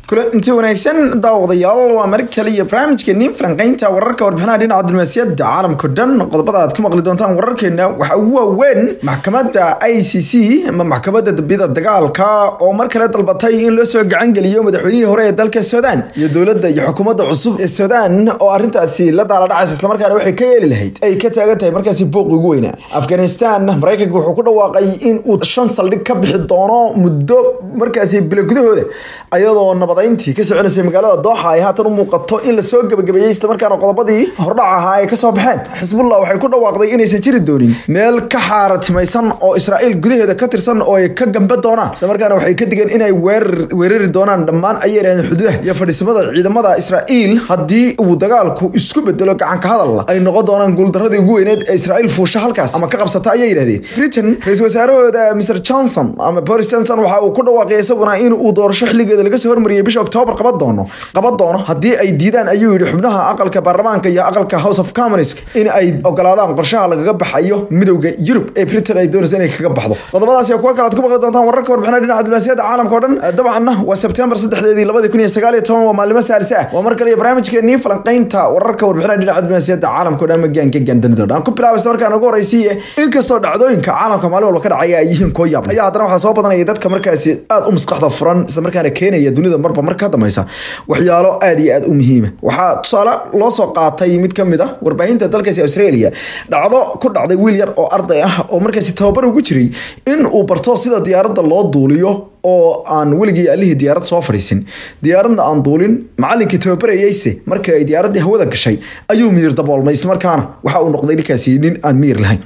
kule inti wanaagsan daawadayaal waa mar kale iyo barnaamijkeenii falanqeynta wararka warbixinaha dhinaca diblomaasiyadda caalamka dhan qodobada aad ku maqli doontaan wararkeena waxaa ugu waaweyn maxkamadda i c c ama maxkamadda dambiyada dagaalka oo mar kale dalbatay in loo soo gacan geliyo madaxweynihii hore ee dalka suudaan iyo dowladda iyo xukuumadda cusub ee suudaan oo arrintaasi la daala dhacaysa islamarkaana waxay ka yeeli lahayd ay ka taagan tahay markaasi booqi ugu weynaa afghanistan maraykanka wuxuu ku dhawaaqay in uu shan saldhig ka bixi doono muddo markaasi bilo gudahooda ayadoo nabadayntii ka soconaysay magaalada dooxa ay haatan u muuqato in lasoo gebagabeeyey islamarkaana qodobadii hordhac ahaa ay kasoo baxeen xisbullah waxay ku dhawaaqday inaysan jiri doonin meel ka xaaratimaysan oo israa'iil gudaheeda ka tirsan oo ay ka gambe doonaan islamarkaana waxay ka digeen inay weerari doonaan dhammaan ayay yidhahdeen xuduudaha iyo fadhiisamada ciidamada israa'iil haddii uu dagaalku isku bedelo gacanka hadalla ay noqon doonaan guuldaradii ugu weyneed ee israa'iil fuusha halkaas ama ka qabsata ayay yidhahdeen britain ra-iisul wasaarahooda mr johnson ama boris johnson waxa uu ku dhawaaqay isaguna in uu doorasho xilligeeda laga soo hormariyay bisha octoobar qaban doono qaban doono haddii ay diidaan ayuu yidhi xubnaha aqalka baarlamaanka iyo aqalka house of commons in ay ogolaadaan qorshaha lagaga baxayo midowda yurub ee britain ay doonaysa inay kaga baxdo qodobadaas iyo kuwa kale aad ku maqli doontaan wararka warbixinaha dhinaca diblomaasiyadda caalamka o dhan dabcanna waa sebtembar saddexdeedii labadi kun iyo sagaal iyo toban waa maalimo saalisa ah waa mar kale iyo barnaamijkeenii falanqeynta wararka warbixinaha dhinaca diblomaasiyadda caalamka o dhan magaanka gaandanida o dhan ku bilaaba isla markaan ugu horeysiiye inkastoo dhacdooyinka caalamka maalin walba ka dhacaya ay yihiin koo yaab ayaa haddana waxaa soo badanaya dadka markaasi aad u maskaxda furan isla markaana keenaya dunida marba mar ka dambaysa waxyaalo aad iyo aad u muhiima waxaa tusaale loo soo qaatay mid ka mid ah warbaahinta dalkaasi australia dhacdo ku dhacday wiil yar oo arday ah oo markaasi tababar ugu jiray in uu barto sida diyaaradda loo duuliyo oo aan weligii allihii diyaarad soo fadhiisin diyaaradna aan duulin macalinkii tababarayeyse markii ay diyaaraddii hawada gashay ayuu miyir daboolmay islamarkaana waxa uu noqday ninkaasi nin aan miyir lahayn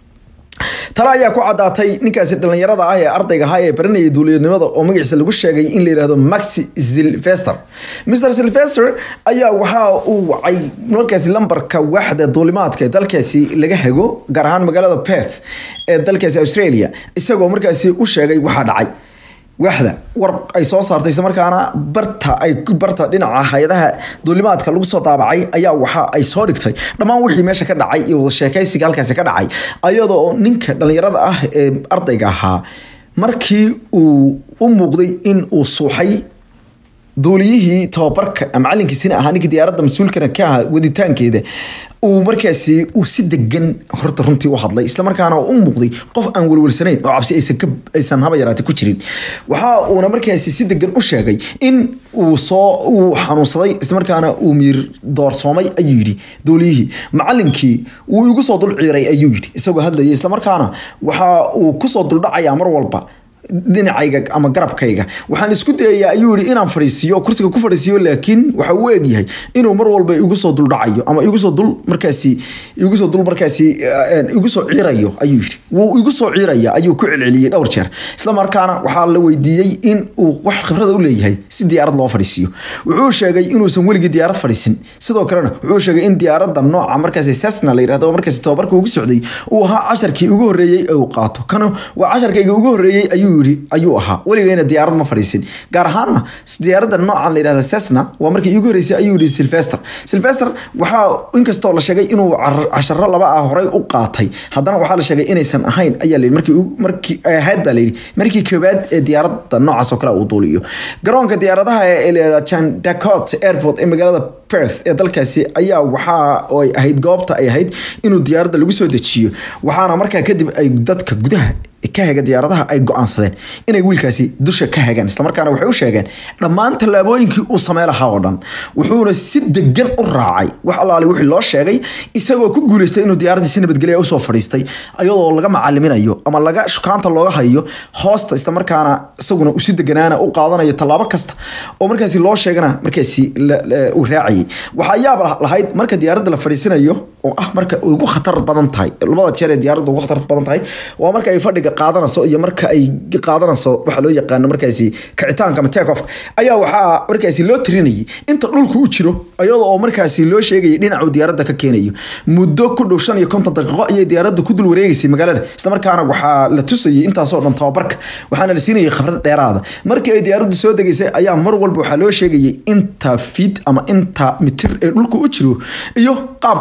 tale ayaa ku caddaatay ninkaasi dhallinyarada ah ee ardayga ahaa ee baranayay duuliyanimada oo magaciisa lagu sheegay in la yidhahdo maxi silvester mr silvester ayaa waxa uu wacay markaasi lambarka waaxda duulimaadka ee dalkaasi laga hago gaar ahaan magaalada perth ee dalkaasi australia isagoo markaasi u sheegay waxaa dhacay waaxda war ay soo saartay islamarkaana barta ay barta dhinaca hay-adaha duulimaadka lagu soo daabacay ayaa waxa ay soo dhigtay dhammaan wixii meesha ka dhacay iyo wada sheekaysiga halkaasi ka dhacay ayadoo ninka dhallinyarada ah ee ardayga ahaa markii uu u muuqday in uu suuxay duuliyihii tababarka macalinkiisina ahaa ninkii diyaaradda mas-uulkana ka ahaa waditaankeeda uu markaasi uu si degan horta runtii u hadlay islamarkaana u muuqday qof aan welwelsanayn oo cabsi aysan haba yaraatay ku jirin waxa uuna markaasi si degan u sheegay in uu soo uu xanuunsaday islamarkaana uu miir doorsoomay ayuu yidhi duuliyihii macalinkii wuu igu soo dul ciiray ayuu yidhi isagoo hadlayay islamarkaana waxa uu kusoo duldhacayaa mar walba dhinacayga ama garabkayga waxaan isku dayayaa ayuu yihi inaan fadhiisiiyo kursiga ku fadhiisiiyo laakiin waxa uu egyahay inuu mar walba igu soo duldhacayo ama igu soo dul markaasi igu soo dul markaasi igu soo ciirayo ayuu yidhi wuu igu soo ciiraya ayuu ku celceliyey dhowr jeer isla markaana waxaa la weydiiyey in uu wax khibrada u leeyahay si diyaarad loo fadhiisiiyo wuxuu sheegay inuusan weligii diyaarad fadhiisin sidoo kalena wuxuu sheegay in diyaaradda nooca markaasi sesna la yirahdo markaasi tababarka ugu socday uu ahaa casharkii ugu horreeyey ee uu qaato kana waa casharkayga ugu horreeyey ayuu yidhi ayuu ahaa weligeyna diyaarad ma fadhiisin gaar ahaana diyaaradda noocan la yidhahda sesna waa markii iigu horreysay ayuu yihi silvester silvester waxaa inkastoo la sheegay inuu casharo laba ah horey u qaatay haddana waxaa la sheegay inaysan ahayn ayaa la yidhi markii markii ahayd baa la yidhi markii koowaad ee diyaaradda noocaas oo kale uu duuliyo garoonka diyaaradaha ee la jan dacot airport ee magaalada perth ee dalkaasi ayaa waxaa ay ahayd goobta ay ahayd inuu diyaaradda lagu soo dejiyo waxaana markaa kadib ay dadka gudaha ka haga diyaaradaha ay go-aansadeen inay wiilkaasi dusha ka hagaan islamarkaana waxay u sheegeen dhammaan tallaabooyinkii uu samey lahaa oo dhan wuxuuna si degan u raacay wax allaali wixii loo sheegay isagoo ku guuleystay inuu diyaaraddii si nabadgelya usoo fadhiistay iyadoo laga macaliminayo ama laga shukaanta looga hayo hoosta islamarkaana isaguna usi deganaana u qaadanayo tallaabo kasta oo markaasi loo sheegana markaasi uu raacayay waxaa yaab lahayd marka diyaaradda la fadhiisanayo oo ah marka ugu khatar badan tahay labada jeer ee diyaaradda ugu khatar badan tahay waa marka ay fadhiga qaadanayso iyo marka ay qaadanayso waxa loo yaqaano markaasi kicitaanka ama take off ayaa waxaa markaasi loo tirinayay inta dhulku u jiro iyadoo oo markaasi loo sheegayay dhinacu diyaaradda ka keenayo muddo ku dhow shan iyo konton daqiiqo ayay diyaaradda ku dul wareegaysay magaalada islamarkaana waxaa la tusayay intaasoo dhan tababarka waxaana la siinayay khibrad dheeraada markii ay diyaaraddu soo degaysay ayaa mar walba waxaa loo sheegayay inta fit ama inta mitir ee dhulku u jiro iyo qaabka ay tahay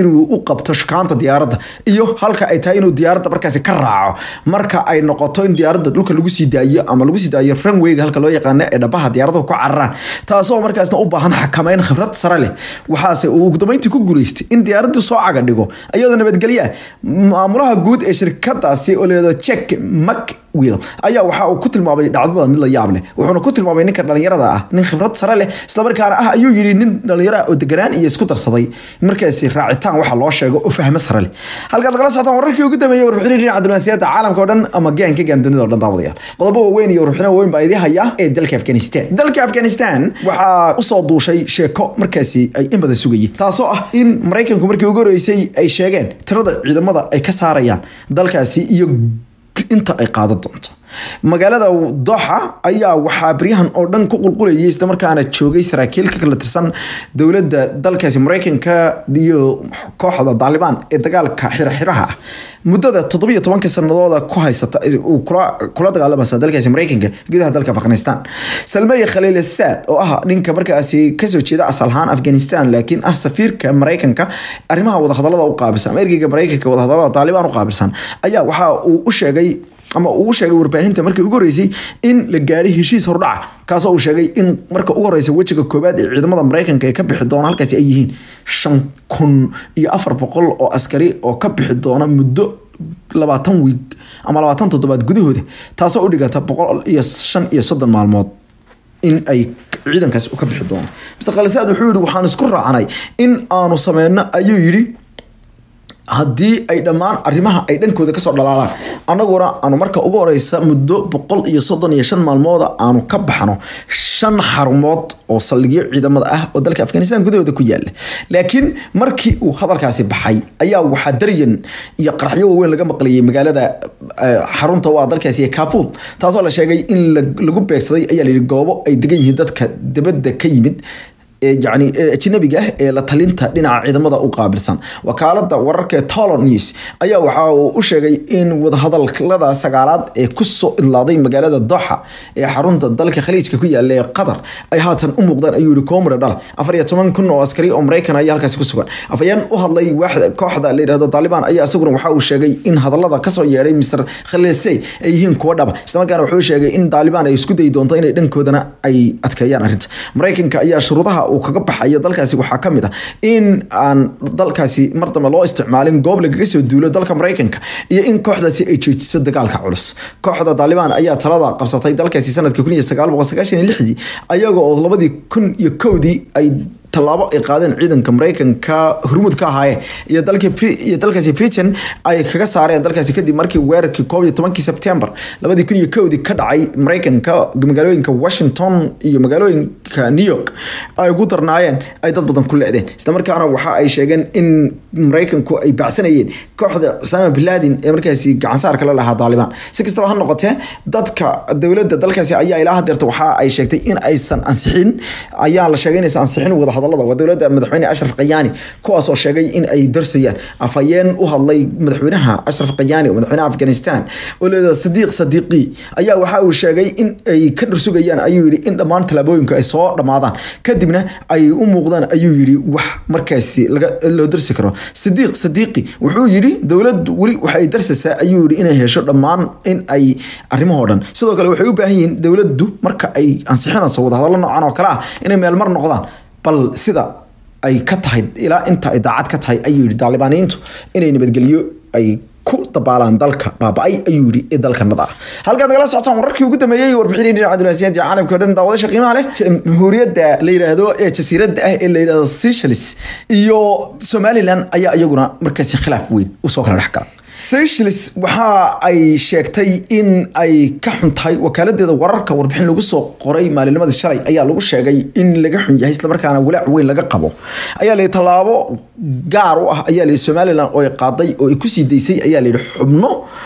inuu u qabto shukaanta diyaaradda iyo halka ay tahay inuu diyaaradda markaasi ka raaco marka ay noqoto in diyaaradda dhulka lagu sii daayo ama lagu sii daayo runwayga halka loo yaqaano ee dhabaha diyaaraduhu ku cararaan taasoo markaasna u baahan xakameyn khibrad sare leh waxaase uu ugu dambeyntii ku guuleystay in diyaaraddu soo caga dhigo iyadoo nabadgelya maamulaha guud ee shirkadaasi oo leedo check mak wiil ayaa waxa uu ku tilmaamay dhacdada mid la yaab leh wuxuuna ku tilmaamay ninka dhalinyarada ah nin khibrad sare leh islamarkaana ah ayuu yidhi nin dhalinyaro ah oo deganaan iyo isku darsaday markaasi raacitaan waxa loo sheego oo fahmo sare leh halkaad lagala socotaan wararkii ugu dambeeyey warbixinii dhinaca diblomaasiyadda caalamka oo dhan ama gaanka gaan dunida oo dhan daawadayaal qodobo waaweyn iyo warbixino waaweyn baa idii haya ee dalka afghanistan dalka afghanistan waxaa usoo duushay sheeko markaasi ay in badan sugayeen taasoo ah in maraykanku markii ugu horeysay ay sheegeen tirada ciidamada ay ka saarayaan dalkaasi iyo inta ay qaadan doonto magaalada doxa ayaa waxaa baryahan oo dhan ku qulqulayay islamarkaana joogay saraakiil ka kala tirsan dowladda dalkaasi maraykanka iyo kooxda daalibaan ee dagaalka xiraxiraha ah muddada toddobiyo tobanka sanadooda ku haysata uu kula dagaalamaysa dalkaasi maraykanka gudaha dalka afghanistan salmey khaliil saad oo ah ninka markaasi kasoo jeeda asal ahaan afghanistan laakiin ah safiirka maraykanka arrimaha wadahadalada u qaabilsan ama ergeyga maraykanka wadahadalada taalibaan u qaabilsan ayaa waxa uu u sheegay ama uu sheegay warbaahinta markii ugu horeysay in la gaadhay heshiis hordhaca kaasoo uu sheegay in marka ugu horeysa wejiga koobaad ee ciidamada maraykanka ay ka bixi doona halkaasi ay yihiin shan kun iyo afar boqol oo askari oo ka bixi doona muddo labaatan wiig ama labaatan toddobaad gudahooda taasoo u dhiganta boqol iyo shan iyo soddon maalmood in ay ciidankaasi u ka bixi doono mr khalisaad wuxuu yihi waxaan isku raacanay in aanu sameyno ayuu yidhi haddii ay dhammaan arrimaha ay dhankooda kasoo dhalaalaan annaguna aanu marka ugu horeysa muddo boqol iyo soddon iyo shan maalmooda aanu ka baxno shan xarumood oo saldhigyo ciidamada ah oo dalka afghanistan gudahooda ku yaala laakiin markii uu hadalkaasi baxay ayaa waxaa daryan iyo qaraxyo waaweyn laga maqlayay magaalada xarunta u ah dalkaasi ee kabul taasoo la sheegay in lagu beegsaday ayaa la yihi goobo ay degan yihiin dadka dibadda ka yimid yani ajnabiga ah ee la talinta dhinaca ciidamada u qaabilsan wakaalada wararka tolo news ayaa waxa uu u sheegay in wadahadalada sagaalaad ee kusoo idlaaday magaalada doxa ee xarunta dalka khaliijka ku yaala ee qatar ay haatan u muuqdaan ayuu yihi koomre dhal afar iyo toban kun oo askari oo maraykan ayaa halkaasi ku sugan afayeen u hadlay waaxda kooxda la yidhahdo taalibaan ayaa isaguna waxa uu sheegay in hadalada kasoo yeedhay mr khalisey ay yihiin kuwo dhaba islamarkaana wuxuu sheegay in taalibaan ay isku dayi doonto inay dhankoodana ay adkeeyaan arrinta maraykanka ayaa shuruudaha uu kaga baxayo dalkaasi waxaa kamid ah in aan dalkaasi mar dambe loo isticmaalin goob lagaga soo duulo dalka maraykanka iyo in kooxdaasi ay joojiso dagaalka culus kooxda taalibaan ayaa talada qabsatay dalkaasi sanadkii kun iyo sagaal boqol sagaashan iyo lixdii ayaga oo labadii kun iyo kowdii ay tallaabo ay qaadeen ciidanka maraykanka hormuud ka ahaayeen iyo dalkiiyo dalkaasi britain ay kaga saareen dalkaasi kadib markii weerarkii koob iyo tobankii sebtembar labadii kun iyo kowdii ka dhacay maraykanka magaalooyinka washington iyo magaalooyinka new york ay ugu darnaayeen ay dad badan ku lecdeen islamarkaana waxa ay sheegeen in maraykanku ay bacsanayeen kooxda usama biladin ee markaasi gacansaarka la lahaa taalibaan si kastaba ha noqotee dadka dowladda dalkaasi ayaa ilaa hadeerta waxa ay sheegtay in aysan ansixin ayaa la sheegay inaysan ansixin wada hadalada waa dowladda madaxweyne ashraf kayaani kuwaas oo sheegay in ay darsayaan afhayeen u hadlay madaxweynaha ashraf kayaani madaxweynaha afghanistan oo leeda sadiiq sadiiqi ayaa waxa uu sheegay in ay ka dhursugayaan ayuu yidhi in dhammaan tallaabooyinku ay soo dhammaadaan kadibna ay u muuqdaan ayuu yidhi wax markaasi loo darsi karo sadiiq sadiiqi wuxuu yidhi dowladdu weli waxay darsaysaa ayuu yidhi inay hesho dhammaan in ay arrimahoo dhan sidoo kale waxay u baahan yihiin dowladdu marka ay ansixinayso wadahadallo noocan oo kale ah inay meelmar noqdaan bal sida ay ka tahay ilaa inta ay daacad ka tahay ayuu yidhi daalibaaniyiintu inay nabadgelyo ay ku dabaalaan dalka baaba-ay ayuu yidhi ee dalkanada ah halkaad nagala socotaan wararkii ugu dambeeyey warbixinii dhinaca diblomaasiyaadka caalamka o dhan daawadasha qiimaha leh jamhuuriyadda la yidhaahdo ee jasiiradda ah ee la yidhahdo seychelles iyo somaliland ayaa iyaguna markaasi khilaaf weyn usoo kala dhex gala seychelles waxa ay sheegtay in ay ka xun tahay wakaaladeeda wararka warbixin lagu soo qoray maalinnimadii shalay ayaa lagu sheegay in laga xun yahay islamarkaana walaac weyn laga qabo ayaa layihi tallaabo gaar u ah ayaa layihi somalilan oo ay qaaday oo ay kusii daysay ayaa layihi xubno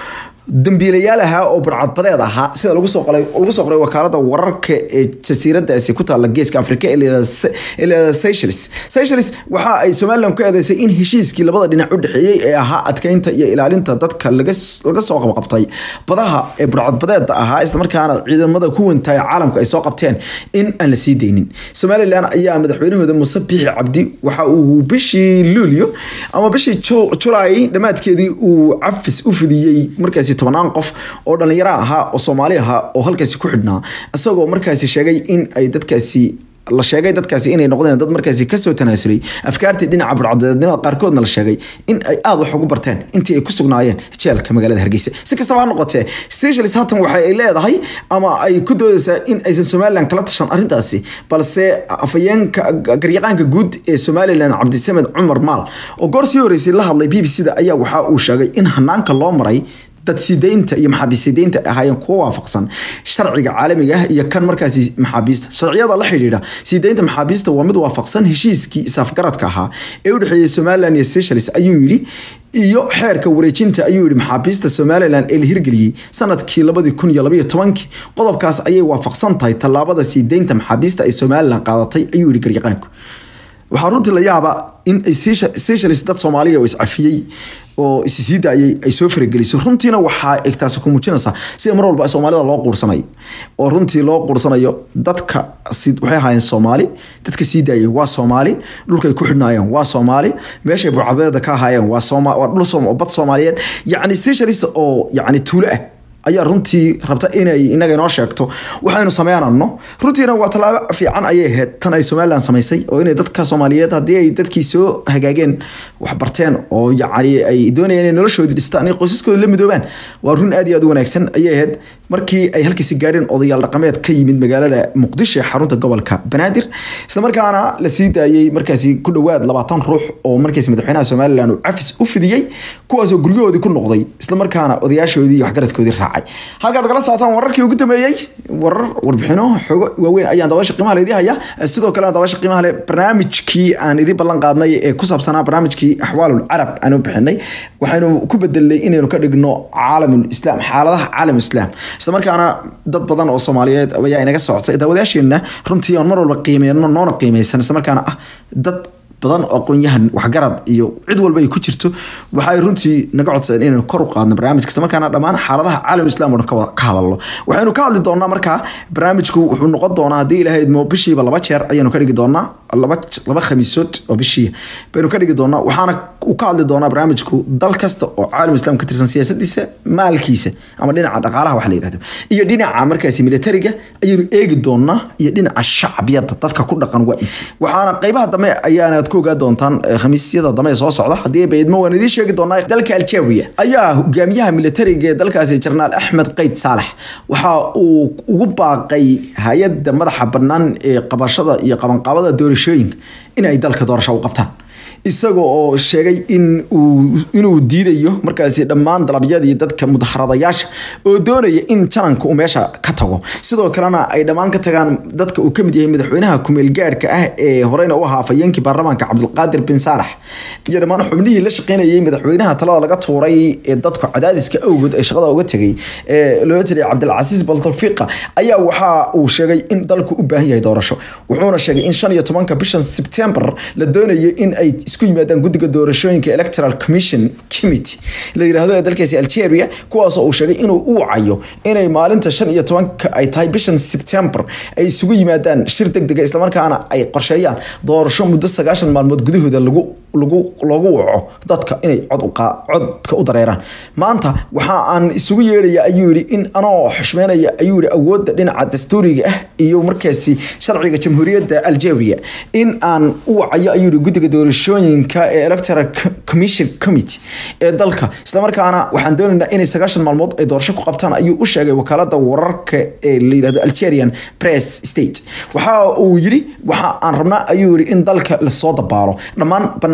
dambiilayaal ahaa oo burcadbadeed ahaa sida lagu soo qoray lagu soo qoray wakaalada wararka ee jasiiradaasi ku taalla geeska afrika ee layihahda Seychelles Seychelles waxa ay Somaliland ku eedeysay in heshiiskii labada dhinac u dhexeeyay ee ahaa adkeynta iyo ilaalinta dadka laga laga soo qabqabtay badaha ee burcadbadeeda ahaa isla markaana ciidamada ku wantay caalamka ay soo qabteen in aan la sii deynin Somaliland ayaa madaxweynahooda Muuse Biixi Cabdi waxa uu bishii Luulyo ama bishii July dhamaadkeedii uu cafis u fidiyey markaasi tobanaan qof oo dhalinyaro ahaa oo Soomaali ahaa oo halkaasi ku xidhnaa isagoo markaasi sheegay in ay dadkaasi la sheegay dadkaasi inay noqdeen dad markaasi kasoo tanaasulay afkaartii dhinaca burcadbadeednimada qaarkoodna la sheegay in ay aada wax ugu barteen intii ay ku sugnaayeen jeelka magaalada hargeysa si kastaba ha noqotee Seychelles haatan waxa ay leedahay ama ay ku doodaysaa in aysan Somaliland kala tashan arrintaasi balse afayeenka garyaqaanka guud ee Somaliland Cabdisamed Cumar Maal oo goor sii horeysay la hadlay BBC-da ayaa waxa uu sheegay in hanaanka loo maray dad sideynta iyo maxaabiisideynta ahaayeen kuwa waafaqsan sharciga caalamiga ah iyo kan markaasi maxaabiista sharciyada la xidhiidha sideynta maxaabiista waa mid waafaqsan heshiiskii isafgaradka ahaa ee u dhexeeyay Somaliland iyo Seychelles ayuu yidhi iyo xeerka wareejinta ayuu yidhi maxaabiista Somaliland ee la hirgeliyey sanadkii labadi kun iyo labaiyo tobankii qodobkaas ayay waafaqsan tahay tallaabada sideynta maxaabiista ay Somaliland qaadatay ayuu yidhi garyaqaanku waxaa runtii la yaaba in ay Seychelles dad Soomaaliya oo iscafiyey oo isi sii daayay ay soo farageliso runtiina waxaa ay taasi ku muujinaysaa sida mar walba Soomaalida loo quursanayo oo runtii loo quursanayo dadka waxay ahaayeen Soomaali dadka sii daayay waa Soomaali dhulka ay ku xidhnaayeen waa Soomaali meesha burcabadeeda ka ahaayeen waa Soomaali waa dhul Soomaali bad Soomaaliyeed yacni Seychelles oo yacni tuulo ah ayaa runtii rabta inay inaga inoo sheegto waxaynu sameynano runtiina waa tallaabo fiican ayay ahayd tan ay Somaliland samaysay oo inay dadka Soomaaliyeed haddii ay dadkii soo hagaageen wax barteen oo yacni ay doonayeen inay noloshooda dhistaan in qoysaskooda la midoobaan waa run aad iyo aad u wanaagsan ayay ahayd markii ay halkiisi gaadheen odayaal dhaqameed ka yimid magaalada Muqdisho ee xarunta gobolka Banaadir isla markaana la sii daayay markaasi ku dhawaad labaatan ruux oo markaasi madaxweynaha Somaliland uu cafis u fidiyey kuwaas oo guryahoodii ku noqday isla markaana odayaashoodii iyo waxgaradkoodii raacay halkaad kala socotaan wararkii ugu dambeeyey warar warbixino xogo waaweyn ayaan dabaasha qiimaha leedii haya sidoo kale dabaasha qiimaha le barnaamijkii aan idin ballan qaadnay ee ku saabsanaa barnaamijkii axwaalul carab aan u bixinay waxaynu ku bedelnay inaynu ka dhigno caalamul islaam xaaladaha caalam islaam isla markaana dad badan oo Soomaaliyeed ayaa inaga socotay daawadayaasheena runtii aan mar walba qiimeeyno noona qiimeysan isla markaana ah dad badan oo aqoon-yahan waxgarad iyo cid walba ay ku jirto waxay runtii naga codsadeen inaynu kor u qaadno barnaamijka isla markaana dhammaan xaaladaha caalam islaam oo ka hadalno waxaynu ka hadli doonaa markaa barnaamijku wuxuu noqon doonaa haddii ilaahay idmo bishiiba laba jeer ayaanu ka dhigi doonaa laba laba khamiisood oo bishii baynu ka dhigi doonaa waxaana uu ka hadli doonaa barnaamijku dal kasta oo caalam islaam ka tirsan siyaasadiisa maalkiisa ama dhinaca dhaqaalaha wax la yidhahdo iyo dhinaca markaasi militariga ayaynu eegi doonaa iyo dhinaca shacbiyadda dadka ku dhaqan waa intii waxaana qeybaha dambe ayaana ku ogaa doontaan khamiisyada dambe soo socda haddii baydmo waan idiin sheegi doonaa dalka Algeria ayaa hogaamiyaha militariga ee dalkaasi General Ahmed Qaid Salah waxa uu ugu baaqay hay'adda madaxa bannaan ee qabashada iyo qabanqaabada doorashooyinka in ay dalka doorasho u qabtaan isaga oo sheegay in uu inuu diidayo markaasi dhammaan dalabyadii dadka mudaharadayaasha oo doonaya in jananka uu meesha ka tago sidoo kalena ay dhammaan ka tagaan dadka uu ka mid yahay madaxweynaha kumeel gaadhka ah ee horeyna u ahaa afayeenkii baarlamaanka cabdulqaadir bin saalax iyo dhammaan xubnihii la shaqeynayay madaxweynaha talada laga tuuray ee dadku cadaadiska awgood ay shaqada uga tegay ee loo tiriyay cabdilcasiis baltalfiiqa ayaa waxa uu sheegay in dalku u baahan yahay doorasho wuxuuna sheegay in shan iyo tobanka bishan sebtembar la doonayo in ay isku yimaadaan guddiga doorashooyinka electoral commission committee la yiraahdo ee dalkaasi Algeria kuwaasoo uu sheegay inuu u wacayo inay maalinta shan iyo tobanka ay tahay bishan September ay isugu yimaadaan shir degdeg ah islamarkaana ay qorsheeyaan doorasho muddo sagaashan maalmood gudahooda lagu lagu loogu waco dadka inay cod u codka u dareeraan maanta waxa aan isugu yeedhaya ayuu yidhi in anoo xushmeynaya ayuu yidhi awoodda dhinaca dastuuriga ah iyo markaasi sharciga jamhuuriyadda Algeria in aan u wacayo ayuu yidhi guddiga doorashooyinka ee electoral commission committee ee dalka islamarkaana waxaan doonaynaa inay sagaashan maalmood ay doorasho ku qabtaan ayuu u sheegay wakaalada wararka ee la yidhahdo Algerian Press State waxa uu yidhi waxa aan rabnaa ayuu yidhi in dalka lasoo dabaalo dhammaan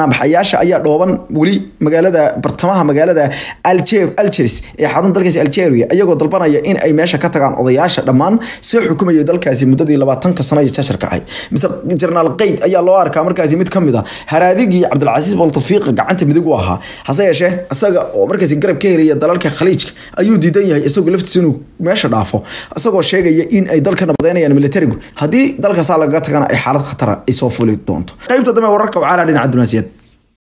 banaanbaxayaasha ayaa dhooban weli magaalada bartamaha magaalada algeris ee xarun dalkaasi algeria iyagoo dalbanaya in ay meesha ka tagaan odayaasha dhammaan soo xukumayay dalkaasi muddadii labaatanka sano iyo jashar ahayd mr jenaraal qeyd ayaa loo arkaa markaasi mid kamid a haraadigii cabdilcasiis boltafiiqa gacanta midig u ahaa hase yeeshee isaga oo markaasi garab ka helaya dalalka khaliijka ayuu diidan yahay isagoo laftiisa inuu meesha dhaafo isagoo sheegaya in ay dalka nabadeynayaan militarigu haddii dalkaasaa lagaga tagana ay xaalad khatara ay soo fuli doonto qaybta dambe wararka wacaalaa dhinaca dibnaasiyad